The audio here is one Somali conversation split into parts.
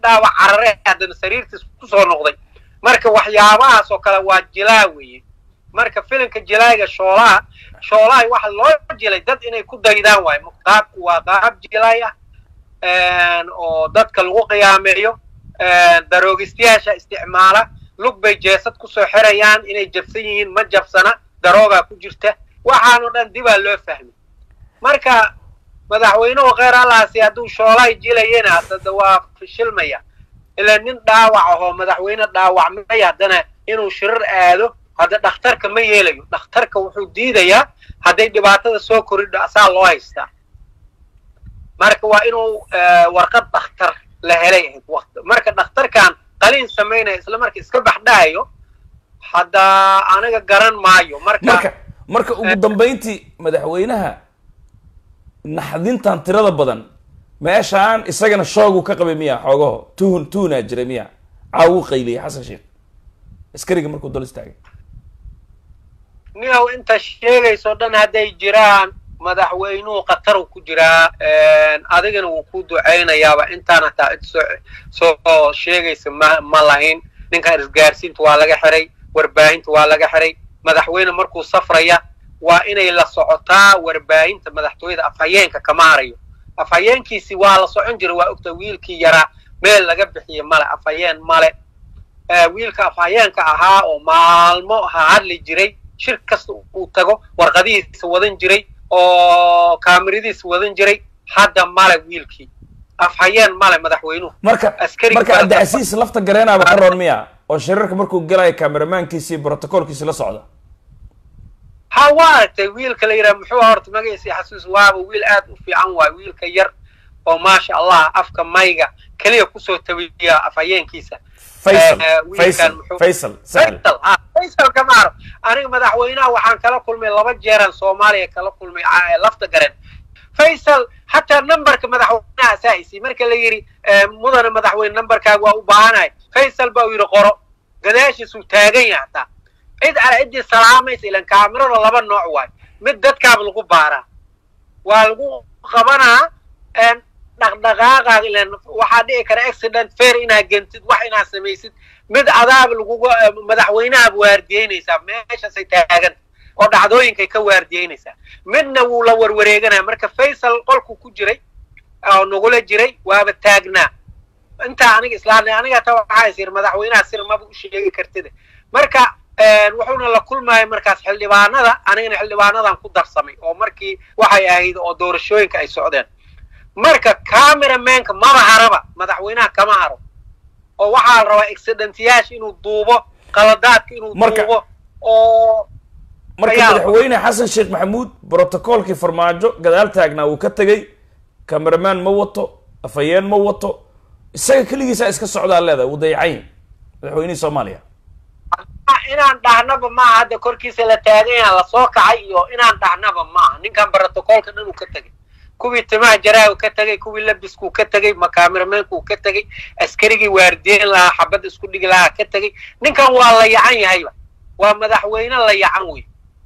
dhaawac carare haddana sariirtiis kusoo noqday marka waxyaabahaas oo kale waa jilaa weeye marka filimka jilaaga shoolaha shoolaha waxa loo jilay dad inay ku daydaan waayo qaabku waa qaab jilaay ah oo dadka lagu qiyaameeyo daroogistayaasha isticmaala lug bay jeesad kusoo xirayaan inay jabsan yihiin ma jabsana daroogaa ku jirta waxaanoo dhan dibaa loo fahmay marka madaxweynuhu kheyr allaasi hadduu shoolahay jilayena haddada waa fishilmaya ilaa nin dhaawac ahoo madaxweyne dhaawacmay haddana inuu shirir aado hadda dhakhtarka ma yeelayo dhakhtarka wuxuu diidayaa hadday dhibaatada soo koridho asaa loo haystaa marka waa inuu warqad dhakhtar la helay ahayd waqti marka dhakhtarkan qaliin samaynaya isla marka iska baxdhahayo hadda aniga garan maayo marka marka marka ugu dambayntii madaxweynaha naxdintan tirada badan meeshaan isagana shoogu ka qabay miya xoogaho tuhun tuhunaa jira miya caawu qayliyay xasan sheekh askariga markuu dol istaagay niyow inta sheegayso dhan hadday jiraan madaxweynuhu khataru ku jiraa adigana wuu ku ducaynayaaba intaan hataa cid soo soo sheegaysa ma ma lahayn ninkan isgaarsiinta waa laga xiray warbaahinta waa laga xiray madaxweyne markuu safraya waa inay la socotaa warbaahinta madaxtooyada afhayeenka kama harayo afhayeenkiisi waa la socon jira waa ogta wiilkii yaraa meel laga bixiye male afhayeen male wiilka afhayeenka ahaa oo maalmo ha hadli jiray shir kasta uu tago warqadihiisa wadan jiray oo kaamiradiisa wadan jiray hadda male wiilkii afhayeen male madaxweynuhu marka Askari marka kala cabdicasiis lafta gareenaaba ka roon miya oo shirarka markuu galayo kameramaankiisi iyo brotocolkiisi la socda ha waa aragtay wiilka la yidhaha muxuu horta magaciisa xasuus waaba wiil aad u fiican waay wiilka yar oo maasha allah afka mayga keliya kusoo tabiya afhayeenkiisa faysal Eh, wiilkan faysal muxuu- faysal sahl faysal ha faysal kamaaro aniga madaxweynaha waxaan kala kulmay laba jeeran soomaaliya kala kulmay ah, lafta garen faysal hataa numberka madaxweynaha asaa'isi marka la yidhi eh, mudane madaxweyne numberkaaga waa u baahanahay faysal baa uu yidhi qoro gadaashiisuu taagan yahay hataa cid ala ciddii salaamaysa ilan kaamirada laba nooc waay mid dadkaaba lagu baaraa waa lagu qabanaa en, dhaqdhaqaaqaaga ilan waxaa dhici kara accident fair inaad gentid wax inaad samaysid mid adaaba laguga madaxweynahaaba waardiyeynaysaa meeshaasay taagan oo dhacdooyinkay ka waardiyeynaysaa midna wuu la warwareeganaya marka faysal qolku ku jiray oo nagula jiray waaba taagnaa intaa aniga islaamnay aniga ta waxaa is yiri madaxweynaha sir maba u sheegi kartida marka wuxuuna la kulmaya markaas xildhibaanada anigana xildhibaanadan ku darsamay oo markii waxay ahayd oo doorashooyinka ay socdeen marka cameramanka maba haraba madaxweynaha kama haro oo waxaa la rabaa accidentyaasha inuu duubo qaladaadka inuu Marka- duubo oo marka Ayaa- madaxweyne xasan sheekh maxamuud brotocolkii farmaajo gadaal taagnaa wuu ka tegey cameraman ma wato afhayeen ma wato isaga keligiisaa iska socdaa leedahay wuu dayacayn madaxweynihii soomaaliya inaan dhahnaba maaha hadda korkiisa la taagan yaha lasoo kacay iyo inaan dhahnaba maaha ninkan brotocolka dhan uu ka tegay kuwii timaha jaraahu ka tegay kuwii labiskuu ka tegay makaamiramenkuu ka tegay askarigii waardiyen lahaa xabad isku dhigi lahaa ka tegay ninkan waa la yacan yahayba waa madaxweyne la yacan wey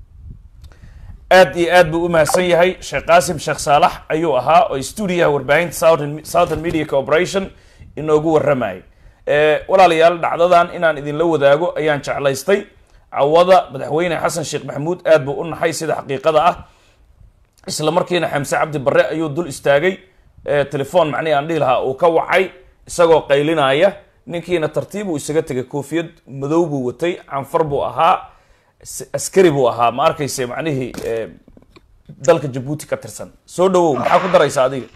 aad iyo aad buu u mahadsan yahay sheekh qaasim sheekh saalax ayuu ahaa oo stuudiyaha warbaahinta southern southern media corporation inoogu warramayay Eh, walaalayaal dhacdadan inaan idinla wadaago ayaan jeclaystay cawada madaxweyne xasan sheekh maxamuud aad buu u naxay sida xaqiiqada ah isla markiina xamse cabdi barre ayuu dul istaagay Eh, telefoon macnihi aan dhihi lahaa uu ka wacay isagoo qaylinaya ninkiina tartiib uu isaga tegay koofiyad madow buu watay canfar buu ahaa s- askari buu ahaa ma arkayse macnihii eh, dalka jabuuti ka tirsan soo dhawow maxaa ku daraysa adiga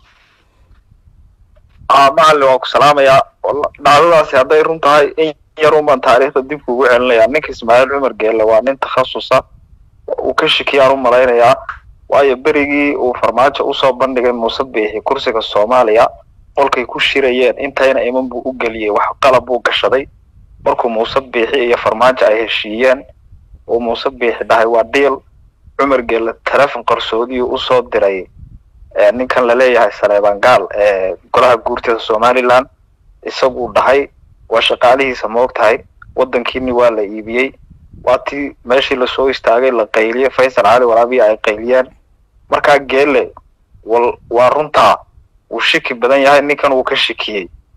aa macalin waan ku salaamayaa Walla- dhacdadaasi hadday run tahay in yar un baan taariikhda dib kugu celinayaa ninka ismaaciil cumar geelle waa nin takhasusa uu ka shikiyaan u malaynayaa waayo berigii uu farmaajo usoo bandhigay muuse biixi kursiga soomaaliya qolkay ku shirayeen intayna iman buu u geliyey wax qalab buu gashaday markuu muuse biixi iyo farmaajo ay heshiiyeen uu muuse biixi dhahay waa dhiil cumar geelle telefon qarsoodiyuu usoo diray ee ninkan laleeyahay saleeban gaal ee golaha guurtida somaliland isaguu dhahay waa shaqaalihiisa moog tahay waddankiini waa la iibiyey waa tii meeshii lasoo istaagay la qayliyey faysal cali waraabiya ay qayliyeen markaa geele wal waa runtaa wuu shiki badan yahay ninkan wuu ka shikiyey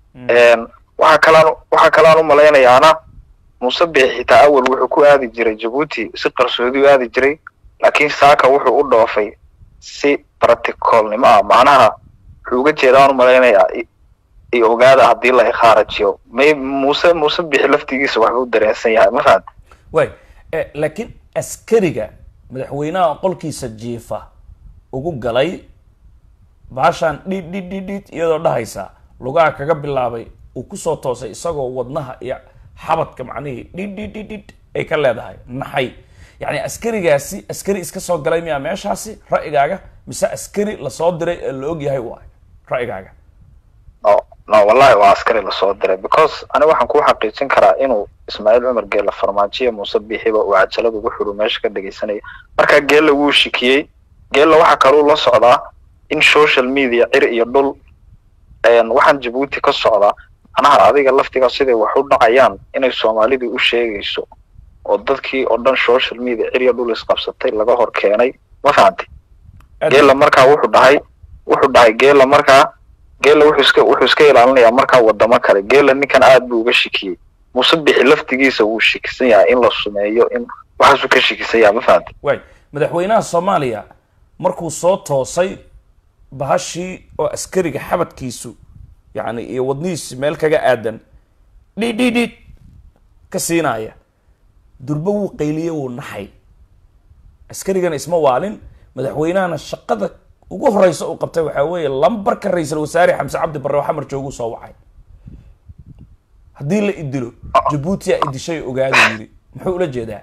waxaa kalaan waxaa kalaan u malaynayaana muuse bixi xitaa awal wuxuu ku aadi jiray jabuuti si qarsoodi u aadi jiray laakiin saaka wuxuu u dhoofay si practicalnimo ah macnaha wuxuu uga jeedaan u malaynayaa i ogaada haddii la ikhaarajiyo may muuse muuse bixi laftigiisa waxbuu dareensan yahay ma fahad way laakiin askariga madaxweynaha qolkiisa jiifa ugu galay baashaan dhid dhid dhid dhid iyadoo dhahaysa lugaha kaga bilaabay uu kusoo toosay isagoo wadnaha iyo xabadka macnihii dhid dhid dhid dhid ay ka leedahay naxay yacni askarigaasi askari iska soo galay miyaa meeshaasi ra'yigaaga mise askari lasoo diray ee la og yahay waay ra'yigaaga no no wallahi waa askari lasoo diray because ani waxaan kuu xaqiijin karaa inuu ismaaciil cumar geella farmaajiya muuse bixiba uu cajalad ugu xidhu meesha ka dhegaysanaya markaa geella wuu shikiyey geella waxaa kaluu la socdaa in social media cir iyo dhul waxaan jabuuti ka socdaa manaha adiga laftiga siday wax u dhacayaan inay soomaalidu u sheegayso oo dadkii oo dhan social media cir iyo dhul isqabsatay laga hor keenay ma fahantay geella markaa wuxuu dhahay wuxuu dhahay geella markaa geella wuxuu iska wuxuu iska ilaalinayaa markaa wadamo kale geella ninkan aad buu uga shikiyey muuse bixi laftigiisa wuu shikisan yahay in la sumeeyo in waxaasuu ka shikisan yahay ma fahantay way madaxweynaha soomaaliya markuu soo toosay bahashii oo askariga xabadkiisu yacni iyo wadnihiisi meel kaga aadan dhid dhid dhid ka siinaya durbo wuu qayliye wuu naxay askarigana isma waalin madaxweynahana shaqada ugu horeysa uu qabtay waxaa weeye lambarka ra-iisul wasaare xamse cabdi barre oo xamar jooguu soo wacay haddii la idilo jabuuti aa idishay ogaada yidhi muxuu ula jeedaa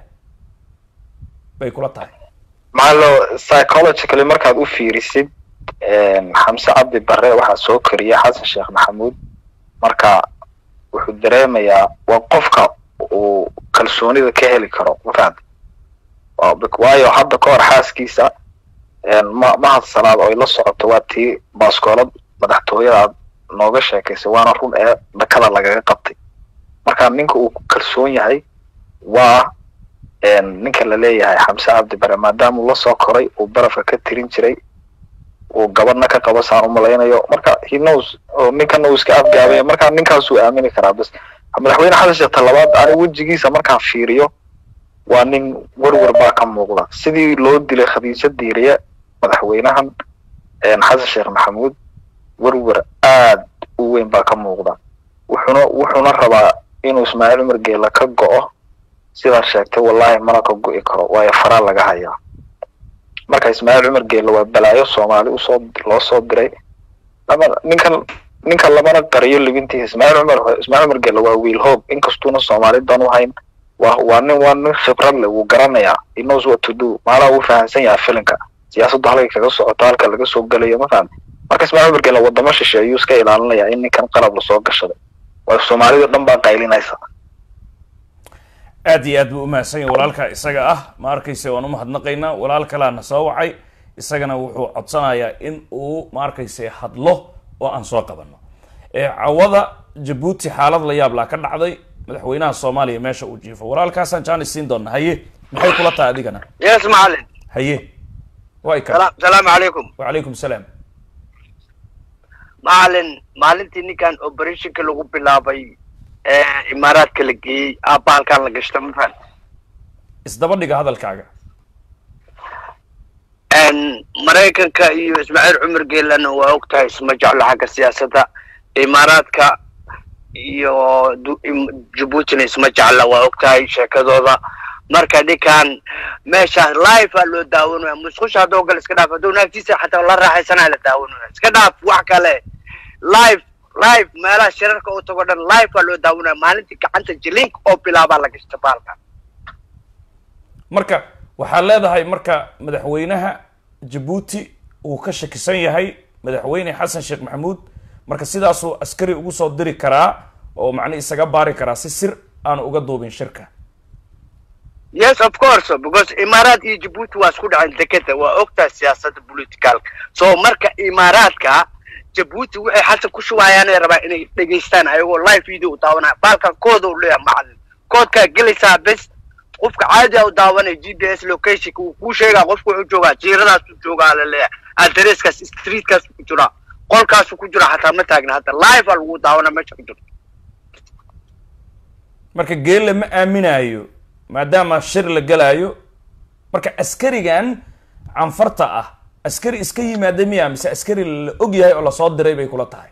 bay kula tahay maxalo psychologically markaad u fiirisid xamse cabdi barre waxaa soo koriya xasan sheekh maxamuud marka wuxuu dareemayaa waa qofka uu kalsoonida ka heli karo mafahanta waayo hadda ka hor xaaskiisa ma mahadsanaad oo ay la socoto waa tii baaskoolad madaxtooyada aad nooga sheekaysay waana run ee dhakada lagaga qabtay marka ninka uu kalsoon yahay waa ninka la leeyahay xamse cabdi bare maadaama uu lasoo koray uu barafka ka tirin jiray uu gabadhna ka qabo saan umalaynayo marka he knows oo ninkana uu iska afgaabaya marka ninkaasuu aamini karaa bas madaxweyne xasan sheekh talabaad ani wejigiisa markaan fiiriyo waa nin werwer baa ka muuqda sidii loo dilay khadiijo diiriye madaxweynahan xasan sheekh maxamuud werwer aad u weyn baa ka muuqda wuxuuna wuxuuna rabaa inuu ismaaciil cumar geela ka go'o sidaa sheegtay wallahi mana ka go'i karo waayo faraa laga hayaa marka ismaaciil cumar geela waa balaayo soomaali usoo loo soo diray lama ninkan ninka lamana qariyo libintiisa ismaaciil cumar ismaaciil cumar geela waa wiil hoog inkastuuna soomaali dan u hayn waa waa nin waa nin khibrad leh wuu garanayaa he knows what to do maalaha wuu fahamsan yahay filinka siyaasaddu halkay kaga socoto halka laga soo gelayo ma fahamti marka ismaaciil cumar geela wadamo shishe ayuu iska ilaalinayaa in ninkan qalab lasoo gashaday waa soomaalida dhan baa qaylinaysa aad iyo aad buu umahadsan yahay walaalka isaga ah ma arkayse waan umahadnaqaynaa walaal kalaana soo wacay isagana wuxuu codsanayaa in uu ma arkayse hadlo oo aan soo qabano cawada jabuuti xaalad la yaab laa ka dhacday madaxweynaha soomaaliya meesha uu jiifo walaalkaasaan jaanis siin doona haye maxay kula tahay adigana yes macalin haye way ka salaamu calaykum wacalaykum salaam macalin maalintii ninkan operationka lagu bilaabay imaaraadka la geeyey aabba halkaan la gashta mafan isdaba dhiga hadalkaaga maraykanka iyo ismaaciil cumar geelana waa og tahay isma jeclo xagga siyaasadda imaaraadka iyo jabuutina isma jecla waa og tahay sheekadooda marka ninkan meeshaas live aa loo daawanaya musqusha haddoo gale iska dhaaf hadduu naagtiisa xataa la raaxaysanaa la daawanaya iska dhaaf wax kale live live meelaha shirarka u tago dhan live aa loo daawanaya maalintii gacanta jilinka oo bilaabaa la gashta baalkan marka waxaad leedahay marka madaxweynaha jabuuti uu ka shakisan yahay madaxweyne xasan sheekh maxamuud marka sidaasuu askari ugu soo diri karaa oo macni isaga baari karaa si sir aan uga duubin shirka yes of course because imaaraad iyo jabuuti waa isku dhaceen dekeda waa ogtahay siyaasadda politicalka so marka imaaraadka jabuuti waxay xasan ku shubayaanay rabaa inay dhegaystaan ayagoo live video u daawanaya baalkan kooda u leeyahay macalin koodkaa gelaysaa bes qofka caadi a u daawanaya g p s locationka wuu kuu sheegaa qofka wuxuu joogaa jiiradaas u joogaa la leeyahay adresskaas streetkaas ku jiraa qolkaasu ku jira xataa ma taagna hadda live aa lagu daawana meesha ku jirto marka geelle ma aaminaayo maadaama shir la gelaayo marka askarigan canfarta ah askari iska yimaada miya mise askari la og yahay oo lasoo diray bay kula tahay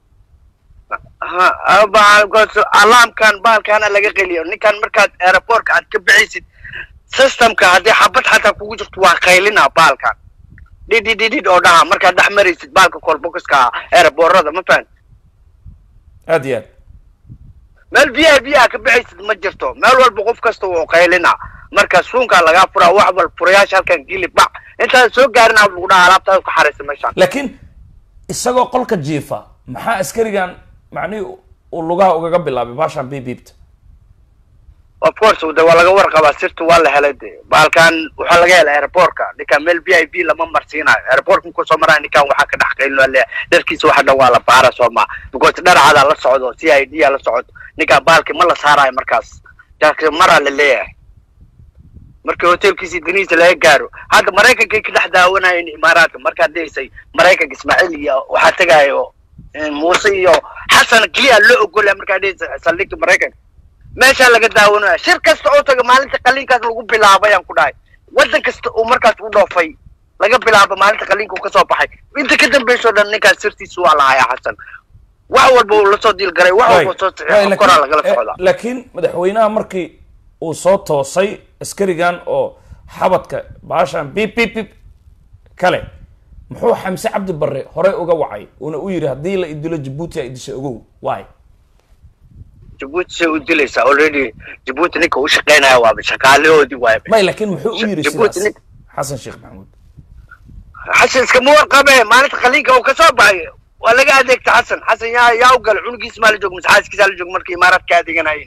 ha baalkoos alaamkan baalkaana laga qeliyo ninkan markaad aeroportka aad ka bixisid systemka haddii xabad xataa kugu jirto waa qaylina baalkan dhidhidhidhid oo dhaha markaad dhex maraysid baalka colboxka aeroboorada ma fahan aad iyo aad meel biyaha biyaha ka bixaysid ma jirto meel walba qof kasta wuu qaylina marka suunkaa lagaa furaa wax wal furayaasha halkan gili bac intaad soo gaarin aa lagu dhaha alaabtaada ku xaraysa meeshaan laakiin isagoo qolka jiifa maxaa askarigan macnihii uu lugaha ugaga bilaabay baashaan bibiibta of course de waa laga warqabaa sirta waa la helay de baalkan waxaa laga helay airportka ninkan meel v i b lama marsiinayo airportka markuu soo maraya ninkan waxaa ka dhex qaylin waa leeyahay dharkiisa waxa dhan waa la baara soo ma because dharacadaa la socdo c i d aa la socdo ninkan baalki ma la saarayo markaas jaarki maraa la leeyahay markii hotelkiisa danihiisa laga gaaro hadda maraykankay ka dhex daawanayeen imaaraadka markaad dhehaysay maraykanka ismaaciil iyo waxaa tegayo muuse iyo xasan keliya loo ogolaya markaad dhehaysay saldhigta maraykanka meeshaa laga daawanaya shir kasta oo taga maalinta qaliinkaas lagu bilaabay aan ku dhahay waddan kasta uu markaas u dhoofay laga bilaabo maalinta qaliinka uu kasoo baxay inta ka dambayso dhan ninkaas sirtiisa waa lahayaa xasan wax walba uu lasoo diilgaray wax walba soo saxiixo koraa lagala socdaa laakiin madaxweynaha markii uu soo toosay askarigan oo xabadka baashaan bib bib bib kale muxuu xamse cabdi barre horey uga wacay uuna u yidhi haddii la idilo jabuuti a idisha ogow why jabuuti say u dilaysaa already jabuuti ninka u shaqeynaya waaba shaqaalahoodii waaya may laakiin muxuu u yidhi Jabuuti sidaas nin- xasan sheekh maxamuud xasan iskama warqabe maalinta qaliinka uu kasoo baxay waa laga adeegta xasan xasan yaa yaa u galay cunugiisa maa la joogo mise xaaskiisa la joogo markii imaaraadka adeeganayeen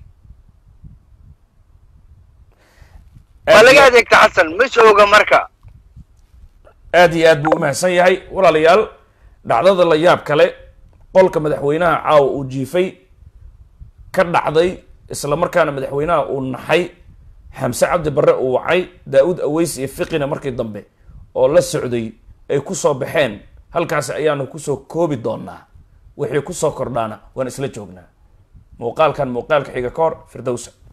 waa laga adeegta xasan ma ooga marka aad iyo aad buu u mahadsan yahay walaalayaal dhacdada la yaab kale qolka madaxweynaha caawa uu jiifay ka dhacday isla markaana madaxweynaha uu naxay xamse cabdi barre uu wacay daa-uud aweys iyo fiqina markii dambe oo la socday ay kusoo baxeen halkaasi ayaanu kusoo koobi doonaa wixii kusoo kordhaana waan isla joognaa muuqaalkan muuqaalka xiga ka hor firdowsa